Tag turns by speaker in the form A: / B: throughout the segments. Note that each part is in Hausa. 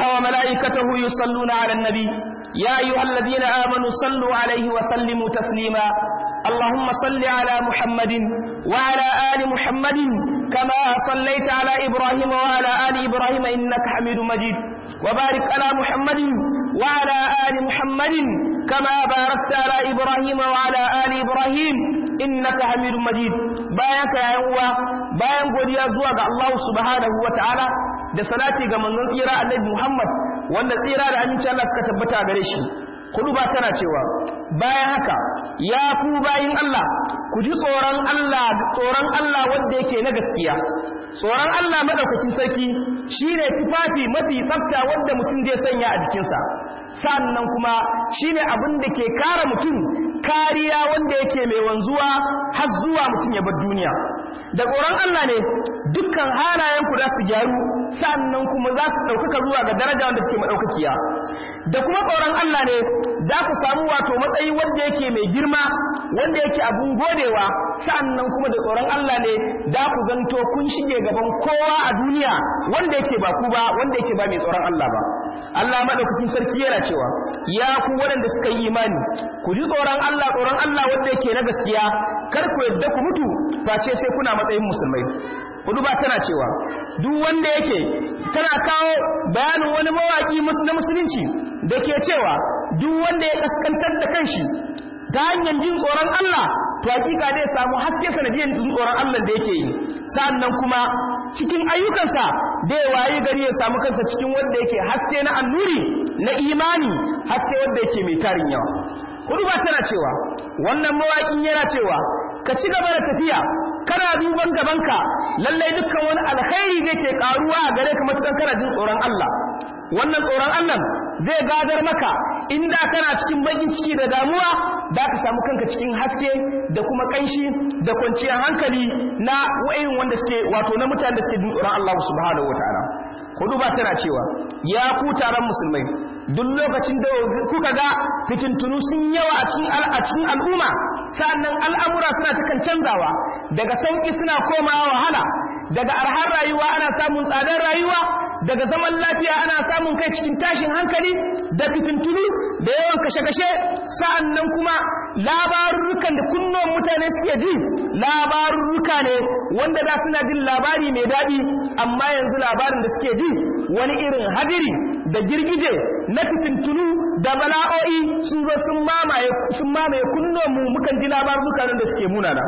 A: وملائكته يصلون على النبي يا أيها الذين آمنوا صلوا عليه وسلموا تسليما اللهم صل على محمد وعلى آل محمد كما صليت على إبراهيم وعلى آل إبراهيم إنك حميد مجيد وبارك على محمد وعلى آل محمد كما باركت على إبراهيم وعلى آل إبراهيم إنك حميد مجيد بايك يا يوا bayan godiya zuwa ga Allah subhanahu wa ta'ala da salati ga manzon tsira annabi Muhammad wanda tsira da aminci Allah suka tabbata gare shi kudu ba tana cewa bayan haka ya ku bayin Allah ku ji tsoron Allah tsoron Allah wanda yake na gaskiya tsoron Allah madaukakin sarki shine tufafi mafi tsafta wanda mutum zai sanya a jikinsa sannan kuma shine abin da ke kare mutum kariya wanda yake mai wanzuwa har zuwa mutum ya bar duniya da tsoron Allah ne dukkan halayen ku za su gyaru sannan kuma za su ɗaukaka zuwa ga daraja wanda ke maɗaukakiya da kuma tsoron Allah ne za ku samu wato matsayi wanda yake mai girma wanda yake abun godewa sannan kuma da tsoron Allah ne da ku zanto kun shige gaban kowa a duniya wanda yake ba ku ba wanda yake ba mai tsoron Allah ba Allah madaukakin sarki yana cewa ya ku waɗanda suka yi imani ku ji tsoron Allah tsoron Allah wanda yake na gaskiya kar ku yadda ku mutu face sai kuna matsayin musulmai hudu ba tana cewa duk wanda yake tana kawo bayanin wani mawaki na musulunci da ke cewa duk wanda ya kaskantar da kanshi ta hanyar jin tsoron Allah to hakika zai samu haske sanadiyar jin tsoron Allah da yake yi sa'annan kuma cikin ayyukansa da ya wayi gari ya samu kansa cikin wanda yake haske na annuri na imani haske wanda yake mai tarin yawa hudu ba tana cewa wannan mawaƙin yana cewa ka ci gaba da tafiya kana duban gabanka lallai dukkan wani alkhairi zai ke karuwa a gare ka matukan kana jin tsoron Allah wannan tsoron Allah zai gadar maka inda kana cikin bakin ciki da damuwa da ka samu kanka cikin haske da kuma kanshi da kwanciyar hankali na wayin wanda suke wato na mutanen da suke jin tsoron Allah subhanahu wataala hudu ba tana cewa ya ku taron musulmai duk lokacin da kuka ga fitintunu sun yawa a cikin a cikin al'umma sa'annan al'amura suna ta kan canzawa daga sauki suna komawa wahala daga arhar rayuwa ana samun tsadar rayuwa daga zaman lafiya ana samun kai cikin tashin hankali da fitintunu da yawan kashe-kashe sa'annan kuma labarurrukan da kunnuwan mutane suke ji labarurruka ne wanda da suna jin labari mai daɗi amma yanzu labarin da suke ji wani irin hadiri da girgije na fitintunu da bala'o'i sun zo sun mamaye sun mamaye kunnuwan mu mukan ji labarurruka da suke munana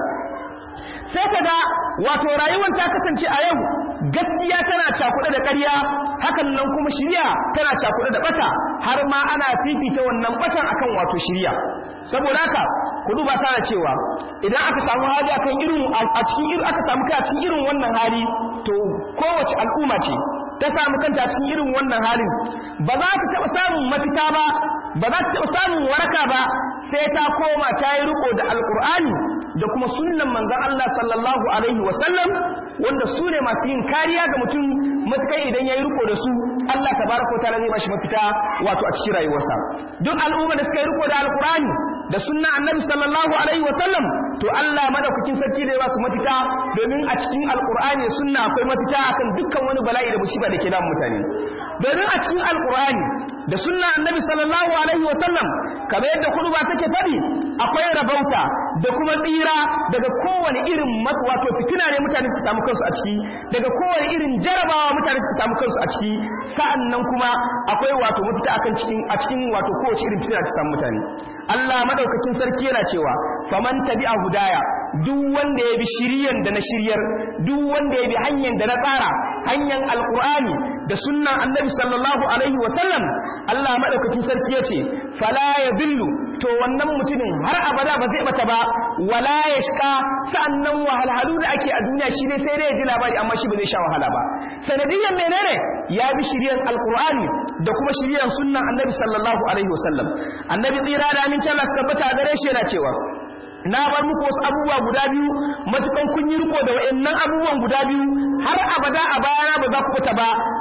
A: sai ka ga wato rayuwar ta kasance a yau gaskiya tana cakuɗe da ƙarya hakan nan kuma shirya tana cakuɗe da bata har ma ana fifita wannan batan akan wato shirya saboda haka ku duba tana cewa idan aka samu hali akan irin a cikin irin aka samu kai a cikin irin wannan hali to kowace al'umma ce ta samu kanta a cikin irin wannan halin ba za ta taɓa samun mafita ba ba za ta taɓa samun waraka ba sai ta koma ta yi riko da alƙur'ani da kuma sunnan manzon Allah sallallahu alaihi wasallam wanda su ne masu yin kariya ga mutum matukai idan ya yi riko da su Allah tabaraka wa ta'ala zai bashi mafita wato a cikin rayuwarsa duk al'umma da suka yi riko da alqur'ani da sunna annabi sallallahu alaihi wasallam to Allah madaukakin sarki zai ba su mafita domin a cikin alqur'ani da sunna akwai mafita akan dukkan wani bala'i da musiba da ke damun mutane domin a cikin alqur'ani da sunna annabi sallallahu alaihi wasallam kamar yadda kuduba take faɗi akwai rabauta da kuma tsira daga kowane irin wato fitina ne mutane su samu kansu a ciki daga kowane irin jarabawa mutane su samu kansu a ciki sa'an nan kuma akwai wato mafita akan cikin a cikin wato kowace irin fitina ta samu mutane Allah madaukakin sarki yana cewa faman tabi'a hudaya duk wanda ya bi shiriyan da na shiryar duk wanda ya bi hanyar da na tsara hanyar alqur'ani da sunnan annabi sallallahu alaihi wa sallam Allah madaukakin sarki yace fala yadillu to wannan mutumin har abada ba zai bata ba wala yashqa sa'annan wahalhalu da ake a duniya shi ne sai dai ya ji labari amma shi ba zai sha wahala ba sanadiyan menene ya bi shiriyan alqur'ani da kuma shiriyan sunnan annabi sallallahu alaihi wa sallam annabi tsira da amincin Allah suka bata gare shi yana cewa na bar muku wasu abubuwa guda biyu matukan kun yi riko da wayannan abubuwan guda biyu har abada a bayana ba za ku fita ba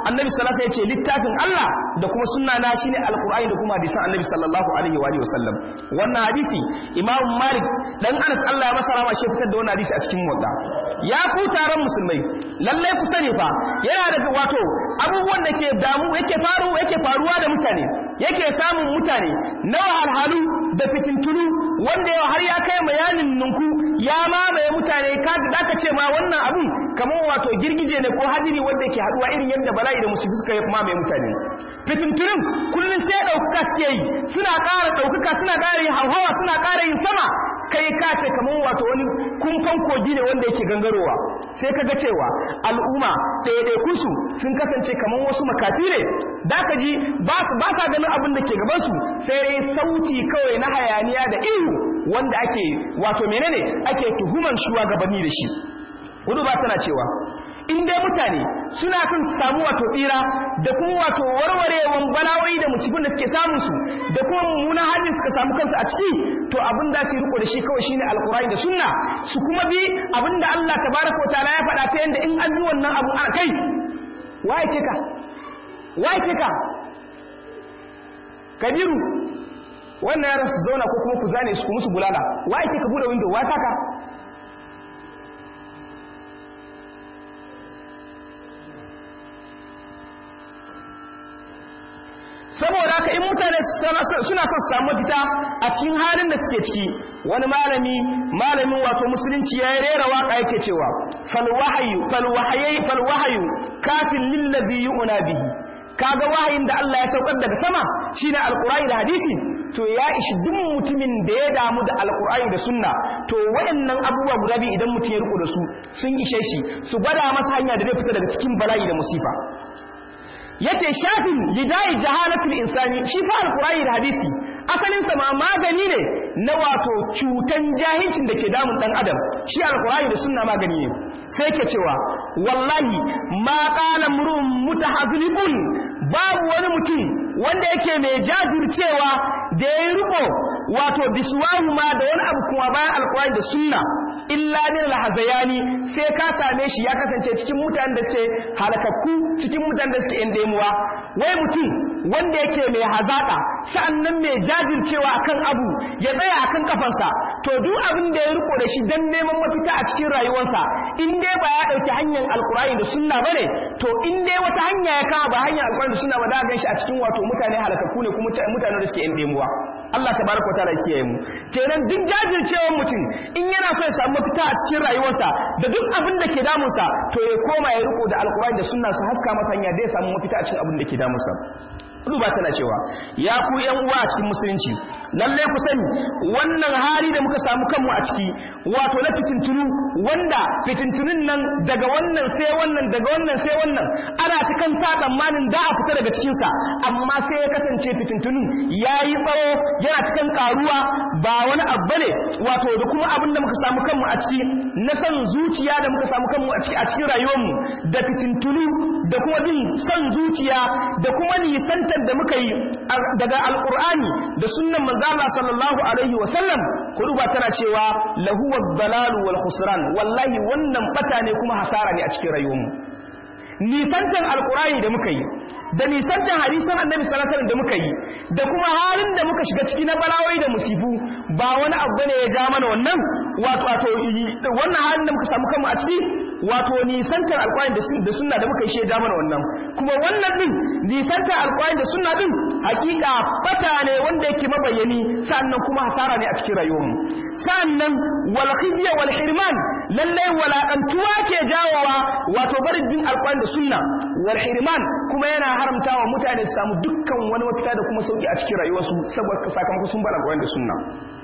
A: annabi sallallahu alaihi wasallam ya ce littafin Allah da kuma sunna na shine alqur'ani da kuma hadisan annabi sallallahu alaihi wa alihi wasallam wannan hadisi imam malik dan anas Allah ya masa rama shi fitar da wannan hadisi a cikin motsa ya ku taron musulmai lallai ku sani fa yana da wato abubuwan da ke damu yake faru yake faruwa da mutane yake samun mutane na wahalhalu da fitintunu wanda yau har ya kai mayanin ninku ya mamaye mutane ka da ka ce ma wannan abun kamar wato girgije ne ko hadiri wanda yake haduwa irin yadda bala'i da musulmi suka mamaye mutane fitintunin kullum sai ɗaukaka suke yi suna ƙara ɗaukaka suna ƙara yin hauhawa suna ƙara yin sama kai ka ce kamar wato wani kumfan kogi ne wanda yake gangarowa sai ka ga cewa al'umma ɗaiɗaikunsu sun kasance kamar wasu makafi ne da ka ji ba sa ganin abin da ke gabansu sai dai sauti kawai na hayaniya da ihu wanda ake wato menene ake tuhuman shugabanni da shi gudu ba tana cewa in dai mutane suna kan samu wato tsira da kuma wato warwarewan balawai da musibin da suke samun su da kuma mummunan halin suka samu kansu a ciki to abin da su riko da shi kawai shine alqur'ani da sunna su kuma bi abin da Allah tabaraka wa ta'ala ya faɗa ta yanda in an bi wannan abu a kai waye ke ka waye ke ka kabiru wannan yaran su zauna ko kuma ku zane su ku musu bulala waye ke ka bude window wa saka saboda haka in mutane suna son samu fita a cikin halin da suke ciki wani malami malamin wato musulunci ya rera waka yake cewa fal wahyu fal wahyi fal wahyu kafin lillazi yu'na bihi kaga wahayin da Allah ya saukar daga sama shine alqur'ani da hadisi to ya ishi duk mutumin da ya damu da alqur'ani da sunna to waɗannan abubuwa guda biyu idan mutum ya riko da su sun ishe shi su gwada masa hanya da zai fita daga cikin bala'i da musifa yace shafin lidai jahalatul insani shi fa alqur'ani da hadisi asalin sa ma magani ne na wato cutan jahilcin da ke damun dan adam shi alqur'ani da sunna magani ne sai ke cewa wallahi ma qala murun mutahazlibun babu wani mutum wanda yake mai jajircewa da ya riko wato biswahu ma da wani abu kuma bayan alqur'ani da sunna illa lil hazayani sai ka same shi ya kasance cikin mutanen da suke halakakku cikin mutanen da suke indemuwa wai mutum wanda yake mai hazaka sa'annan mai jajircewa akan abu ya tsaya akan kafansa to duk abin da ya riko da shi dan neman mafita a cikin rayuwarsa in dai ba ya dauki hanyar alkurani da sunna bane to in dai wata hanya ya kama ba hanyar alkurani da sunna ba da gan shi a cikin wato mutane halakakku ne kuma mutanen da suke indemuwa Allah tabaraka wa ta'ala ya kiyaye mu kenan duk jajircewar mutum in yana so ya samu mafita a cikin rayuwarsa da duk abin da ke damunsa to ya koma ya riko da alkurani da sunna su haska masa hanya da ya samu mafita a cikin abin da ke damunsa duba tana cewa ya ku yan uwa a cikin musulunci lalle ku sani wannan hali da muka samu kanmu a ciki wato na fitintunu wanda fitintunun nan daga wannan sai wannan daga wannan sai wannan ana ta kan sa tsammanin da a fita daga cikin sa amma sai ya kasance fitintunun yayi tsawo yana cikin karuwa ba wani abu ne wato da kuma abin da muka samu kanmu a ciki na san zuciya da muka samu kanmu a ciki a cikin rayuwarmu da fitintunu da kuma bin son zuciya da kuma nisanta da muka yi daga alkur'ani da sunnan manzo Allah sallallahu alaihi wasallam kuduba tana cewa lahu wad-dalalu wal khusran wallahi wannan bata ne kuma hasara ne a cikin rayuwarmu nisantan alkur'ani da muka yi da nisantan hadisan annabi sallallahu alaihi da muka yi da kuma halin da muka shiga ciki na balawai da musifu ba wani abu ne ya ja mana wannan wato wato wannan halin da muka samu kanmu a ciki wato nisantar alƙwari da sunna da muka yi shaida mana wannan kuma wannan din nisantar alƙwari da sunna din hakika fata ne wanda yake mabayyani sannan kuma hasara ne a cikin rayuwarmu sannan wal khizya wal hirman lalle walakantuwa ke jawowa wato barin din alƙwari da sunna wal hirman kuma yana haramtawa mutane su samu dukkan wani mafita da kuma sauki a cikin rayuwarsu saboda sakamakon sun bar alƙwari da sunna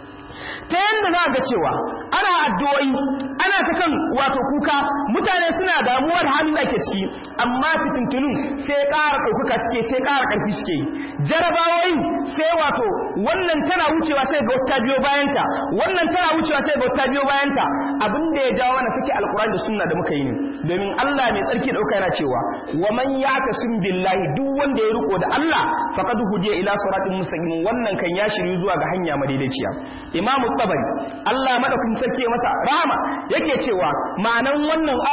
A: ta yadda za ga cewa ana addu'o'i ana ta kan wato kuka mutane suna damuwa da halin da ake ciki amma fitintunun sai ƙara ɗaukaka suke sai ƙara ƙarfi suke yi jarabawoyin sai wato wannan tana wucewa sai ga wata biyo bayanta wannan tana wucewa sai ga wata biyo bayanta abin da ya jawo na sake alkurani da sunna da muka yi ne domin Allah mai tsarki ɗauka yana cewa wa man yakasim billahi duk wanda ya riko da Allah faqad hudiya ila siratin mustaqim wannan kan ya shiryu zuwa ga hanya madaidaiciya imamu tabari Allah madaukakin sarki masa rahama yake cewa ma'anan wannan ayan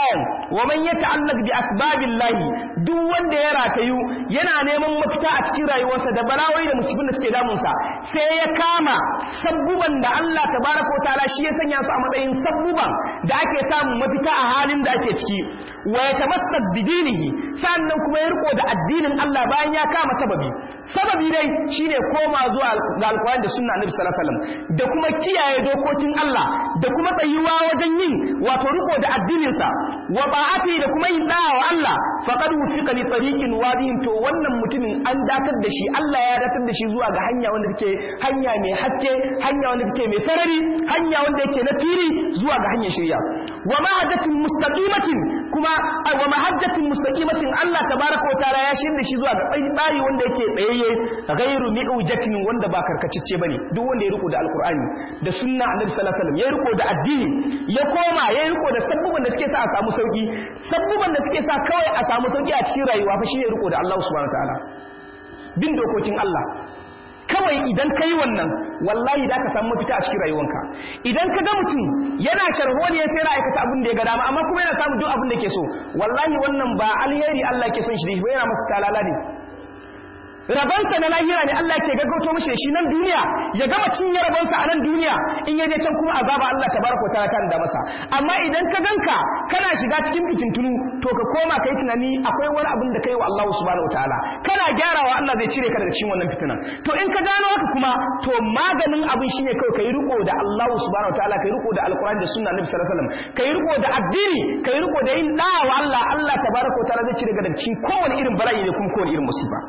A: wa man yata'allaq bi asbabillahi duk wanda ya ratayu yana neman mafita a cikin rayuwarsa da balawai da musibin da suke damunsa sai ya kama sabbuban da Allah tabaraka wa ta'ala shi ya sanya su a matsayin sabbuban da ake samun mafita a halin da ake ciki wa yatamassak bi dinihi sannan kuma ya riko da addinin Allah bayan ya kama sababi sababi dai shine koma zuwa ga alƙur'ani da sunna annabi sallallahu alaihi wasallam da kuma kiyaye dokokin Allah da kuma tsayuwa wajen yin wato riko da addinin sa wa ba'ati da kuma yin da'a wa Allah faqad wufiqa li tariqin wadihin to wannan mutumin an datar da shi Allah ya datar da shi zuwa ga hanya wanda take hanya mai haske hanya wanda take mai sarari hanya wanda yake na fili zuwa ga hanyar shirya wa mahajjatin mustaqimatin kuma wa mahajjatin mustaqimatin Allah tabaraka wa ta'ala ya shirya shi zuwa ga tsari wanda yake tsayayye ghairu mi'ujatin wanda ba karkacicce bane duk wanda ya riko da alqur'ani da sunna annabi sallallahu alaihi wasallam ya riko da addini ya koma ya riko da sabbuban da suke sa a samu sauki sabbuban da suke sa kawai a samu sauki a cikin rayuwa fa shine riko da Allah subhanahu wa ta'ala bin dokokin Allah kawai idan ka yi wannan wallahi da ka samu mafita a cikin rayuwanka idan ka ga mutum yana sharholiya sai na aikata abin da ya ga dama amma kuma yana samun duk abin da ke so wallahi wannan ba alheri Allah ke son shi ba yana masa talala ne rabansa na lahira ne Allah ke gaggauto mishi shi nan duniya ya gama cinye rabansa a nan duniya in ya je can kuma azaba Allah tabaraka wa ta'ala da masa amma idan ka ganka kana shiga cikin fitintunu to ka koma kai tunani akwai wani abin da kai wa Allah subhanahu wa ta'ala kana gyarawa Allah zai cire ka daga cikin wannan fitinan to in ka gano haka kuma to maganin abin shine kawai kai riko da Allah subhanahu wa ta'ala kai riko da alqur'ani da sunna nabi sallallahu alaihi wasallam kai riko da addini kai riko da yin da'a wa Allah Allah tabaraka wa ta'ala zai cire ka daga cikin kowane irin bala'i da kuma kowane irin musiba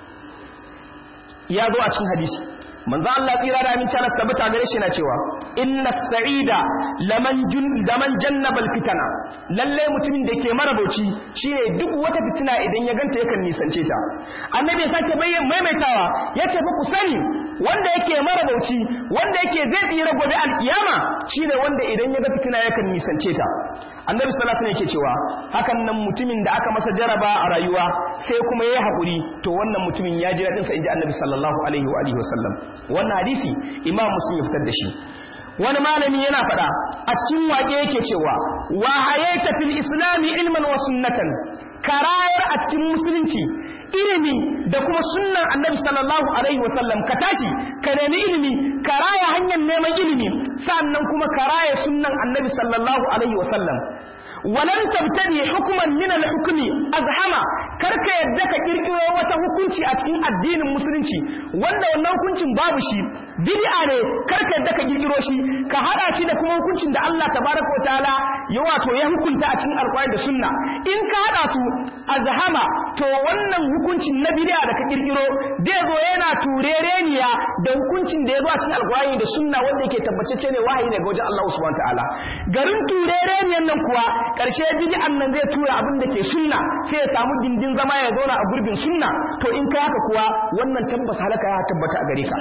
A: ya zo a cikin hadisi manzo Allah tsira da aminci Allah tabbata gare shi na cewa inna sa'ida laman jun laman jannabal fitana lalle mutumin da ke marabauci shine duk wata fitina idan ya ganta yakan nisance ta annabi ya sake bayyan maimaitawa yace fa ku sani wanda yake marabauci wanda yake zai tsira gobe alkiyama shine wanda idan ya ga fitina yakan nisance ta annabi sallallahu alaihi wasallam yake cewa hakan nan mutumin da aka masa jaraba a rayuwa sai kuma yayi hakuri to wannan mutumin ya ji dadin sa inji annabi sallallahu alaihi wa alihi wasallam wannan hadisi imam muslim ya fitar da shi wani malami yana faɗa a cikin waƙe yake cewa wa hayata fil islami ilman wa sunnatan karayar a cikin musulunci ilimi da kuma sunnan annabi sallallahu alaihi wasallam ka tashi ka nemi ilimi ka raya hanyar neman ilimi sannan kuma ka raya sunnan annabi sallallahu alaihi wasallam walan tabtadi hukman min al-hukmi azhama karka yadda ka kirkiro wata hukunci a cikin addinin musulunci wanda wannan hukuncin babu shi bid'a ne karka yadda ka kirkiro shi ka hada shi da kuma hukuncin da Allah tabaraka wa ta'ala ya wato ya hukunta a cikin alqur'ani da sunna in ka hada su azhama to wannan hukuncin na bid'a da ka kirkiro zai zo yana turereniya da hukuncin da ya zo a cikin alqur'ani da sunna wanda yake tabbatacce ne wahayi ne ga wajen Allah subhanahu wa ta'ala garin turereniyan nan kuwa karshe bid'an nan zai tura abin da ke sunna sai ya samu gindin zama ya zauna a gurbin sunna to in kai haka kuwa wannan tabbas halaka ya tabbata a gare ka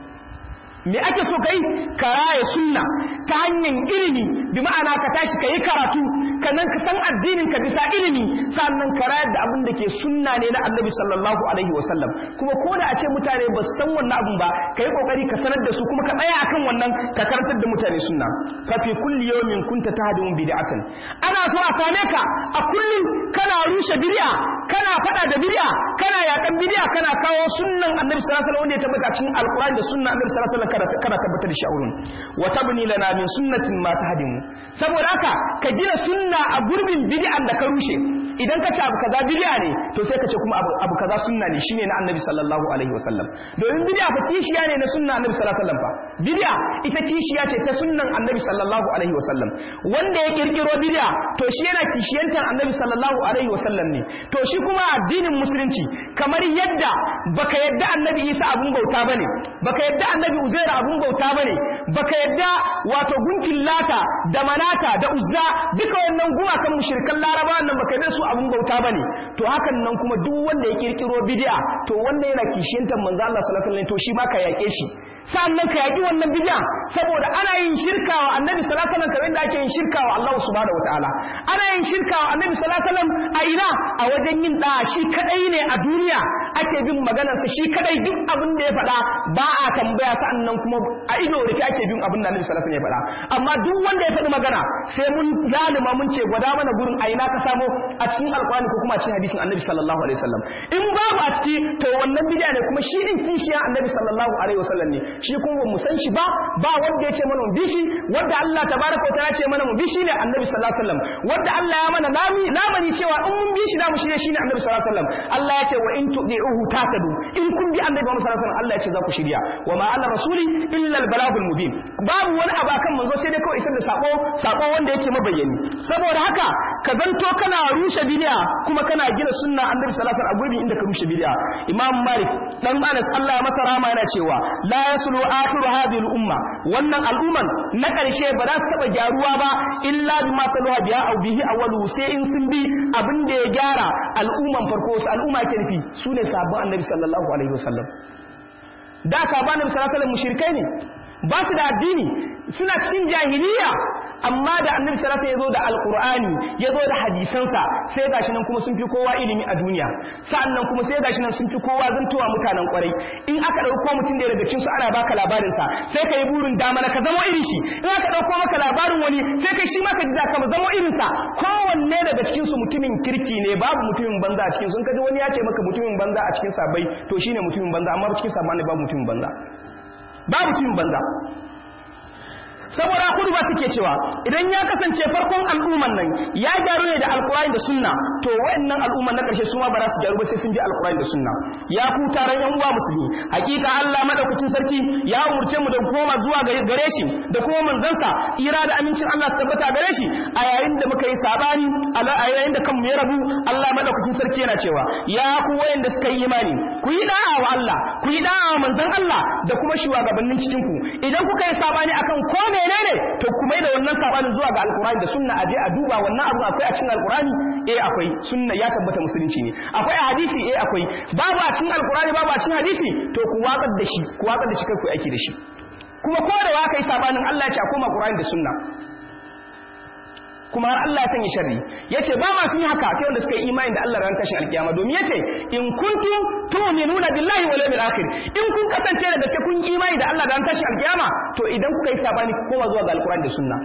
A: me ake so kai ka raya sunna ta hanyar ilimi bi ma'ana ka tashi ka yi karatu kannan ka san addinin ka bisa ilimi sannan ka rayar da abin da ke sunna ne na annabi sallallahu alaihi wasallam kuma ko da a ce mutane ba su san wannan abin ba ka yi kokari ka sanar da su kuma ka tsaya akan wannan ka karantar da mutane sunna fa fi kulli yawmin kunta tahdimu bid'atan ana so a same ka a kullum kana rushe bid'a kana fada da bid'a kana yakan bid'a kana kawo sunnan annabi sallallahu alaihi wasallam wanda ya tabbata cikin alqur'ani da sunnan annabi sallallahu alaihi wasallam kana tabbatar da shi a wurin wa tabni lana min sunnatin ma tahdimu saboda haka ka gina sunna a gurbin bid'an da ka rushe idan ka ce abu kaza bid'a ne to sai ka ce kuma abu, abu kaza sunna ne shine na annabi sallallahu alaihi wasallam domin bid'a fa kishiya ne na sunna annabi sallallahu alaihi wasallam fa bid'a ita kishiya ce ta sunnan annabi sallallahu alaihi wasallam wanda ya kirkiro bid'a to shi yana kishiyantar annabi sallallahu alaihi wasallam ne to shi kuma addinin musulunci kamar yadda baka yadda annabi Isa abun bauta bane baka yadda annabi Uzair abun bauta bane baka yadda wato gunkin lata da manata da uzza duka wannan gumakan mushrikan laraba nan baka yadda su abun bauta bane to hakan nan kuma duk wanda ya kirkiro bid'a to wanda yana kishiyantar manzo Allah sallallahu alaihi wasallam to shi baka yake shi sa'annan ka yaki wannan bid'a saboda ana yin shirka wa annabi sallallahu alaihi wasallam kamar da ake yin shirka wa Allah subhanahu wataala ana yin shirka wa annabi sallallahu alaihi wasallam a ina a wajen yin da shi kadai ne a duniya ake bin maganarsa shi kadai duk abin da ya faɗa ba a tambaya sa'annan kuma a ido rufe ake bin abin da Annabi sallallahu alaihi wasallam ya faɗa amma duk wanda ya faɗi magana sai mun lalima mun ce gwada mana gurin a ina ka samo a cikin alqur'ani ko kuma a cikin hadisin Annabi sallallahu alaihi wasallam in babu a ciki to wannan bid'a ne kuma shi din kishiya Annabi sallallahu alaihi wasallam ne shi kuma mu san shi ba ba wanda ya ce mana mu bi shi wanda Allah tabaraka wa ta'ala ce mana mu bi shi ne Annabi sallallahu alaihi wasallam wanda Allah ya mana lami lamani cewa in mun bi shi namu shi ne shine Annabi sallallahu alaihi wasallam Allah ya ce wa in tudi'uhu tatadu in kun bi Annabi Muhammad sallallahu alaihi wasallam Allah ya ce za ku shirya wa ma ala rasuli illa al balagul mubin babu wani abu akan manzo sai dai kawai isar da sako sako wanda yake mabayyani saboda haka ka zanto kana rushe bid'a kuma kana gina sunna Annabi sallallahu alaihi wasallam a gurbin inda ka rushe bid'a Imam Malik dan Anas Allah ya masa rahama yana cewa la yaslu akhiru hadhihi al umma wannan al'umman na ƙarshe ba za su taɓa gyaruwa ba illa bi ma saluha biya au bihi awwalu sai in sun bi abin da ya gyara al'umman farko su al'umma ke nufi su ne sabon annabi sallallahu alaihi wasallam da ka ba annabi sallallahu alaihi wasallam mushrikai ne ba su da addini suna cikin jahiliya amma da annabi sallallahu alaihi wasallam ya zo da alqur'ani ya zo da hadisansa sai gashi nan kuma sun fi kowa ilimi a duniya sa'annan kuma sai gashi nan sun fi kowa zantowa mutanen kwarai in aka dauko mutum da daga cikin su ana baka labarin sa sai kai burin dama ka zama irin shi in aka dauko maka labarin wani sai kai shi ma ka ji da ka zama irin sa kowanne daga cikin su mutumin kirki ne babu mutumin banza a cikin su in kaji wani ya ce maka mutumin banza a cikin sabai to shine mutumin banza amma cikin sabai ne babu mutumin banza babu mutumin banza saboda kudu ba suke cewa idan ya kasance farkon al'umman nan ya gyaru ne da alkurani da sunna to wayannan al'umman na karshe su ma ba za su gyaru ba sai sun bi alkurani da sunna ya ku taron yan uwa musulmi hakika Allah madaukakin sarki ya umurce mu da koma zuwa gare shi da kuma manzansa tsira da amincin Allah su tabbata gare shi a yayin da muka yi sabani a yayin da kanmu ya rabu Allah madaukakin sarki yana cewa ya ku wayanda suka yi imani ku yi da'a wa Allah ku yi da'a wa manzon Allah da kuma shugabannin cikin ku idan kuka yi sabani akan ko menene to kuma da wannan sabanin zuwa ga alkurani da sunna aje a duba wannan abu akwai a cikin alkurani eh akwai sunna ya tabbata musulunci ne akwai a hadisi eh akwai babu a cikin alkurani babu a cikin hadisi to ku watsar da shi ku watsar da shi kai ku aiki da shi kuma ko da waka yi sabanin Allah ya ce a koma alkurani da sunna kuma har Allah ya sanya sharri yace ba ma sun yi haka sai wanda suka yi imani da Allah ran tashin alkiyama domin yace in kuntum tu'minuna billahi wal yawmil akhir in kun kasance da gaske kun yi imani da Allah ran tashin alkiyama to idan kuka yi sabani ku koma zuwa ga alqur'ani da sunna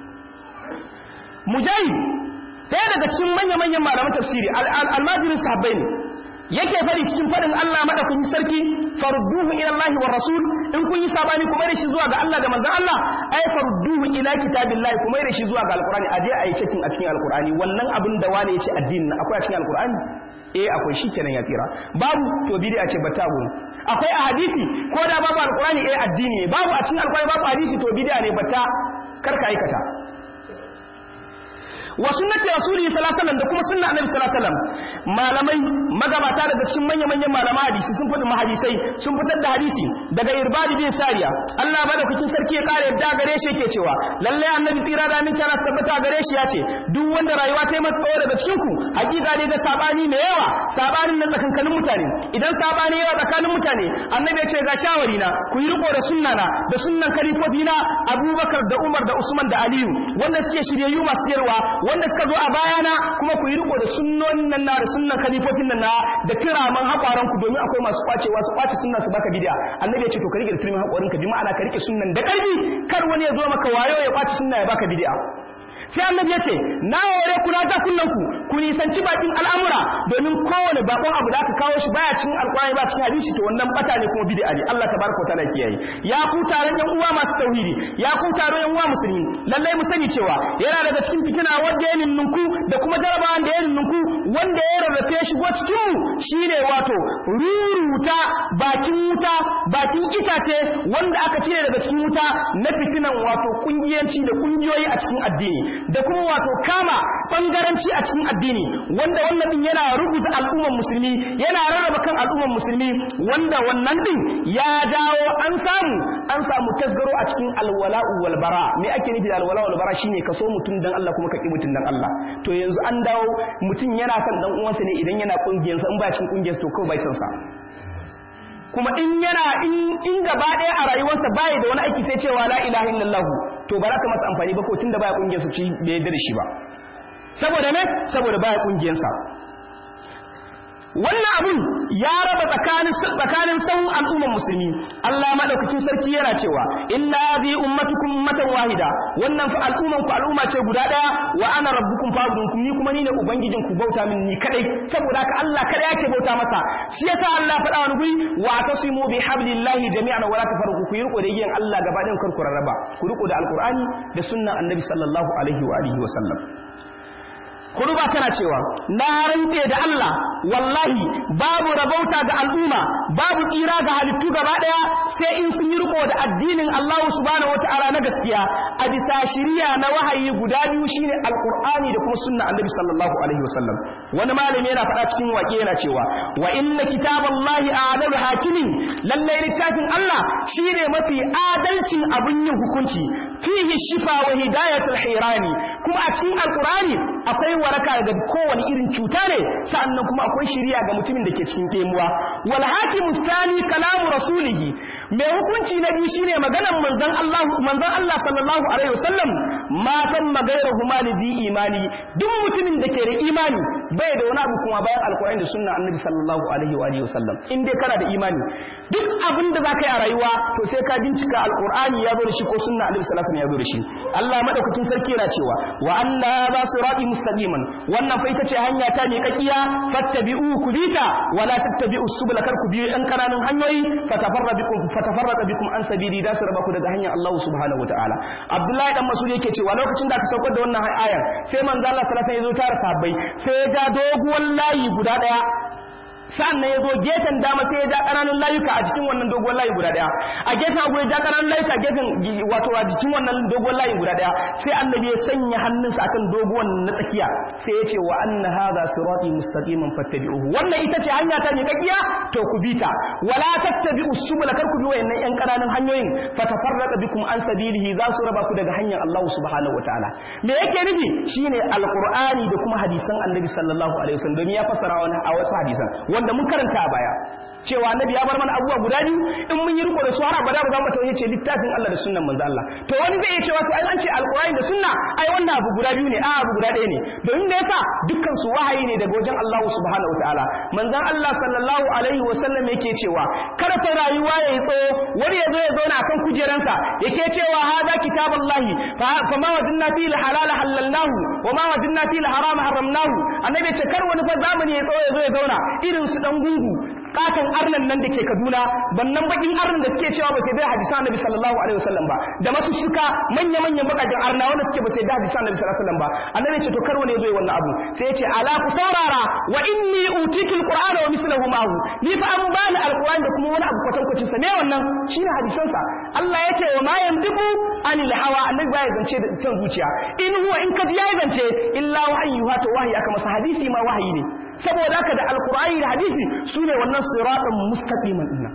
A: mujahid ɗaya daga cikin manya-manyan malaman tafsiri almajirin sahabbai ne yake fari cikin fadin Allah madaukakin sarki farudduhu ila Allah wa rasul in kun yi sabani kuma da shi zuwa ga Allah da manzon Allah ay farudduhu ila kitabillahi kuma da shi zuwa ga alqur'ani aje ayi cikin a cikin alqur'ani wannan abin da wani yace addinin akwai a cikin alqur'ani eh akwai shi kenan ya tsira babu to bid'a ce bata gun akwai a hadisi ko da babu alqur'ani eh addini ne babu a cikin alqur'ani babu hadisi to bid'a ne bata karka aikata wa sunnati rasuli sallallahu alaihi wasallam da kuma sunna annabi sallallahu alaihi wasallam malamai magabata daga cikin manyan manyan malaman hadisi sun fadi mahadisai sun fitar da hadisi daga irbadi bin sariya Allah bada kukin sarki ya kare yadda gare shi yake cewa lalle annabi tsira da aminci Allah tabbata gare shi ya ce duk wanda rayuwa ta yi masa tsawo daga cikin ku hakika ne da sabani mai yawa sabanin nan tsakankanin mutane idan sabani yawa tsakanin mutane annabi ya ce ga shawari na ku yi riko da sunna na da sunnan kalifofi na Abubakar da Umar da Usman da Aliyu wanda suke shiryayyu masu yarwa wanda suka zo a bayana kuma ku yi riko da sunnonin nan na da sunnan khalifofin nan na da kiraman haƙwaran ku domin akwai masu kwacewa su kwace sunna su baka bid'a annabi ya ce to ka rike da kiraman haƙwarin ka bi ma'ana ka rike sunnan da ƙarfi kar wani ya zo maka wayo ya kwace sunna ya baka bid'a sai annabi ya ce na hore ku na kunnan ku ku nisanci bakin al'amura domin kowane bakon abu da aka kawo shi baya cikin alƙur'ani ba cikin hadisi to wannan bata ne kuma bid'a ne Allah tabaraka ta'ala kiyaye ya ku taron yan uwa masu tauhidi ya ku taron yan uwa musulmi lallai mu sani cewa yana daga cikin fitina wanda ya ninnunku da kuma jarabawan da ya ninnunku wanda ya rarrafe ya shigo cikin mu shine wato ruruta bakin wuta bakin itace wanda aka cire daga cikin wuta na fitinan wato kungiyanci da kungiyoyi a cikin addini da kuma wato kama bangaranci a cikin addini wanda wannan din yana rubuta al'umman musulmi yana rarraba kan al'umman musulmi wanda wannan din ya jawo an samu an samu tasgaro a cikin alwala'u wal bara me ake nufi da alwala'u wal bara shine kaso mutum dan Allah kuma ka ki mutum dan Allah to yanzu an dawo mutum yana kan dan uwansa ne idan yana kungiyarsa in ba cikin kungiyarsa to kawai bai san sa kuma in yana in gaba ɗaya a rayuwarsa baya da wani aiki sai cewa la ilaha illallah to ba za ka masa amfani ba ko tunda baya kungiyar su ci bai yarda da shi ba saboda me saboda baya kungiyar sa wannan abun ya raba tsakanin tsakanin sauran al'ummar musulmi Allah madaukakin sarki yana cewa inna hadhi ummatukum ummatan wahida wannan fa al'umman ku al'umma ce guda daya wa ana rabbukum fa'budun ni kuma ni ne ubangijin ku bauta min ni kadai saboda haka Allah kada yake bauta masa shi yasa Allah faɗa wani guri wa tasimu bi hablillahi jami'an wa la tafarqu ku riko da igiyan Allah gaba ɗayan kar ku rarraba ku riko da alqur'ani da sunnan annabi sallallahu alaihi wa alihi wa sallam kuruba tana cewa na rantse da Allah wallahi babu rabauta ga al'umma babu tsira ga halittu gaba daya sai in sun yi riko da addinin Allah subhanahu wataala na gaskiya a bisa shiriya na wahayi guda biyu shine alqur'ani da kuma sunna annabi sallallahu alaihi wasallam wani malami yana faɗa cikin waƙe yana cewa wa inna kitaballahi a'lamu hakimin lalle littafin Allah shine mafi adalcin abun yin hukunci fihi shifa wa hidayatul hirani kuma a cikin alqur'ani akwai waraka daga kowane irin cuta ne sa'annan kuma akwai shiriya ga mutumin da ke cikin kemuwa wal hakimu thani kalamu rasulihi mai hukunci na biyu shine maganar manzon Allah manzon Allah sallallahu alaihi wasallam ma kan magairu humani bi imani duk mutumin da ke da imani bai da wani abu kuma bayan alkur'ani da sunna annabi sallallahu alaihi wa alihi wasallam in dai kana da imani duk abin da zaka yi a rayuwa to sai ka bincika alkur'ani ya zo da shi ko sunna annabi sallallahu alaihi wasallam ya zo da shi Allah madaukakin sarki yana cewa wa anna ba sirati mustaqiman wannan fa ita ce hanya ta ne kakkiya fattabi'u kubita wala tattabi'u subula kar ku biyo ɗan kananun hanyoyi fatafarra bikum fatafarra bikum an sabili da su raba ku daga hanyar Allah subhanahu wataala Abdullahi dan Mas'ud yake cewa lokacin da aka saukar da wannan ayar sai manzo Allah sallallahu alaihi wasallam ya zo tare sahabbai sai ya ja doguwar layi guda daya sannan ya zo gefen dama sai ya ja ƙananun layuka a cikin wannan dogon layi guda ɗaya a gefen abu ya ja ƙananun layuka gefen wato a cikin wannan dogon layi guda ɗaya sai annabi ya sanya hannunsa akan dogon na tsakiya sai ya ce wa anna hadha sirati mustaqiman fattabi'uhu wannan ita ce hanya ta miƙaƙiya to ku bi ta wala tattabi'u subula kar ku bi wayannan ƴan ƙananun hanyoyin fatafarraqa bikum an sabilihi za su raba ku daga hanyar Allah subhanahu wataala me yake nufi shine alqur'ani da kuma hadisan annabi sallallahu alaihi wasallam domin ya fassara wani a wasu hadisan wanda mun karanta a baya cewa annabi ya bar mana abubuwa guda biyu in mun yi riko da su har abada ba za mu tawaye ce littafin Allah da sunnan manzo Allah to wani zai iya cewa to ai an ce alqur'ani da sunna ai wannan abu guda biyu ne a abu guda ɗaya ne domin da yasa dukkan su wahayi ne daga wajen Allah subhanahu wataala manzon Allah sallallahu alaihi wasallam yake cewa kada fa rayuwa yayi tsawo wani ya zo ya zauna akan kujeransa yake cewa hada kitaballahi fa ma wajadna fi halala halalnahu wa ma wajadna fi haram haramnahu annabi ya ce kar wani fa zamani ya tsawo ya zo ya zauna irin su dan gungu katon arnan nan da ke Kaduna bannan bakin arnan da suke cewa ba sai dai hadisan Annabi sallallahu alaihi wasallam ba da masu suka manya manyan bakakin arna wanda suke ba sai dai hadisan Annabi sallallahu alaihi wasallam ba annabi ce to kar wani yazo yi wannan abu sai ya ce ala ku saurara wa inni utitu alqur'ana wa mislahu ma'ahu ni fa an bani alqur'ani da kuma wani abu kwatankwacin sa me wannan shine hadisan sa Allah ya ce wa ma yandibu anil hawa annabi baya zance da san zuciya in huwa in kaji ya zance illa wahyi wato wahyi aka masa hadisi ma wahayi ne saboda haka da alqur'ani da hadisi sune wannan siratan mustaqiman dinnan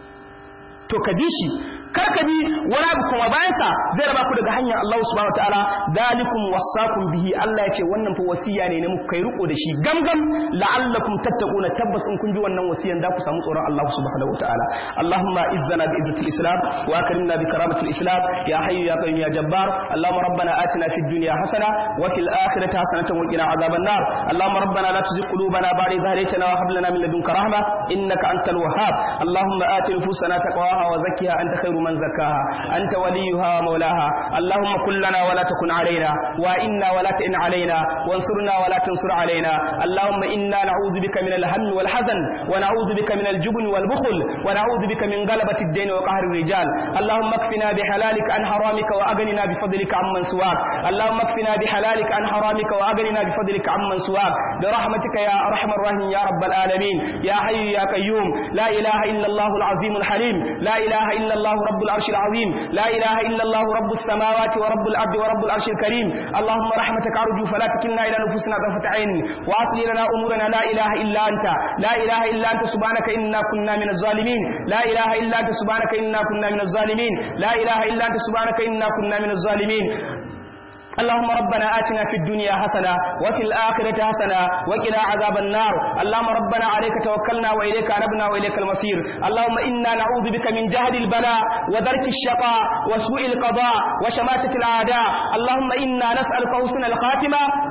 A: to ka bi shi kar ka bi wani abu kuma bayan sa zai raba ku daga hanyar Allah subhanahu wataala dalikum wasaqum bihi Allah ya ce wannan fa wasiya ne ne muku kai riko da shi gamgam la'allakum tattaquna tabbas in kun ji wannan wasiyan da ku samu tsoron Allah subhanahu wataala Allahumma izzana bi izzatil islam wa akrimna bi karamatil islam ya hayyu ya qayyum ya jabbar Allahumma rabbana atina fid dunya hasana wa fil akhirati hasanatan wa qina adhaban nar Allahumma rabbana la tuzigh qulubana ba'da idh hadaytana wa hab lana min ladunka rahma innaka antal wahhab Allahumma ati nufusana taqwaha wa zakkiha anta khairu من زكاها أنت وليها ومولاها اللهم كن لنا ولا تكن علينا وإنا ولا تئن علينا وانصرنا ولا تنصر علينا اللهم إنا نعوذ بك من الهم والحزن ونعوذ بك من الجبن والبخل ونعوذ بك من غلبة الدين وقهر الرجال اللهم اكفنا بحلالك عن حرامك وأغننا بفضلك عمن سواك اللهم اكفنا بحلالك عن حرامك وأغننا بفضلك عمن سواك برحمتك يا أرحم الراحمين يا رب العالمين يا حي يا قيوم لا إله إلا الله العظيم الحليم لا إله إلا الله رب العرش العظيم لا إله إلا الله رب السماوات ورب الأرض ورب العرش الكريم اللهم رحمتك أرجو فلا تكلنا إلى نفوسنا طرفة عين وأصل لنا أمورنا لا إله إلا أنت لا إله إلا أنت سبحانك إنا كنا من الظالمين لا إله إلا أنت سبحانك إنا كنا من الظالمين لا إله إلا أنت سبحانك إنا كنا من الظالمين اللهم ربنا آتنا في الدنيا حسنة وفي الآخرة حسنة وقنا عذاب النار اللهم ربنا عليك توكلنا وإليك أنبنا وإليك المصير اللهم إنا نعوذ بك من جهد البلاء ودرك الشقاء وسوء القضاء وشماتة الأعداء اللهم إنا نسألك حسن الخاتمة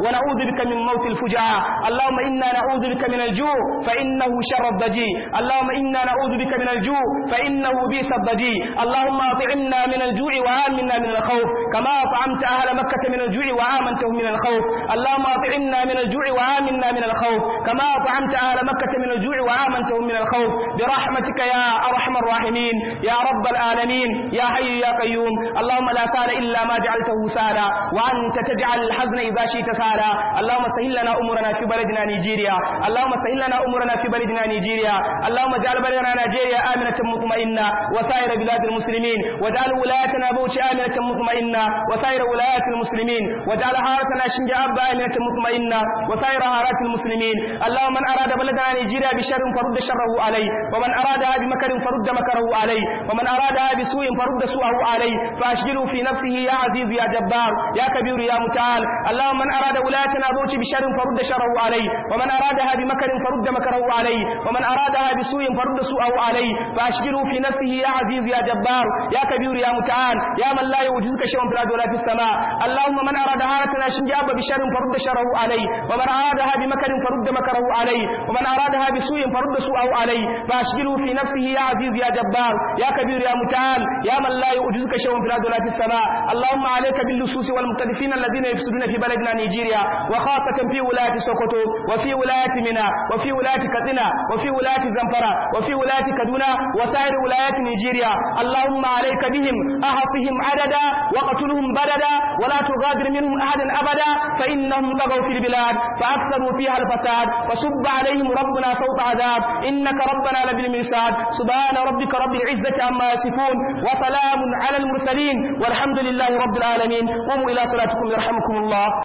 A: ونعوذ بك من موت الفجعة اللهم إنا نعوذ بك من الجوع فإنه شر الضجيع اللهم إنا نعوذ بك من الجوع فإنه بئس الضجيع اللهم أطعمنا من الجوع وآمنا من الخوف كما أطعمت أهل مكة من الجوع وآمنتهم من الخوف اللهم أطعمنا من الجوع وآمنا من الخوف كما أطعمت أهل مكة من الجوع وآمنتهم من الخوف برحمتك يا أرحم الراحمين يا رب العالمين يا حي يا قيوم اللهم لا سهل إلا ما جعلته سهلا وأنت تجعل الحزن إذا شئت سهلا اللهم سهل لنا أمورنا في بلدنا نيجيريا اللهم سهل لنا أمورنا في بلدنا نيجيريا اللهم اجعل بلدنا نيجيريا آمنة مطمئنة وسائر بلاد المسلمين واجعل ولايتنا بوش آمنة مطمئنة وسائر ولايات المسلمين واجعل حارتنا شنجاب آمنة مطمئنة وسائر حارات المسلمين اللهم من أراد بلدنا نيجيريا بشر فرد شره عليه ومن أرادها بمكر فرد مكره عليه ومن أرادها بسوء فرد سوءه عليه فأشغله في نفسه يا عزيز يا جبار يا كبير يا متعال اللهم من أراد ولايتنا بوش بشر فرد شره عليه ومن أرادها بمكر فرد مكره عليه ومن أرادها بسوء فرد سوءه عليه فأشغله في نفسه يا عزيز يا جبار يا كبير يا متعال يا من لا يوجزك شيء في الأرض ولا في السماء اللهم من أراد هاتنا شنجاب بشر فرد شره عليه ومن أرادها بمكر فرد مكره عليه ومن أرادها بسوء فرد سوءه عليه فأشغله في نفسه يا عزيز يا جبار يا كبير يا متعال يا من لا يوجزك شيء في الأرض ولا في السماء اللهم عليك باللصوص والمقتدفين الذين يفسدون في بلدنا نيجيريا وخاصة في ولاية سوكوتو وفي ولاية منى وفي ولاية كتنا وفي ولاية زنفرة وفي ولاية كدونا وسائر ولايات نيجيريا اللهم عليك بهم أحصهم عددا وقتلهم بددا ولا تغادر منهم أحدا أبدا فإنهم طغوا في البلاد فأكثروا فيها الفساد فصب عليهم ربنا صوت عذاب إنك ربنا لبالمرصاد سبحان ربك رب العزة عما يصفون وسلام على المرسلين والحمد لله رب العالمين قوموا إلى صلاتكم يرحمكم الله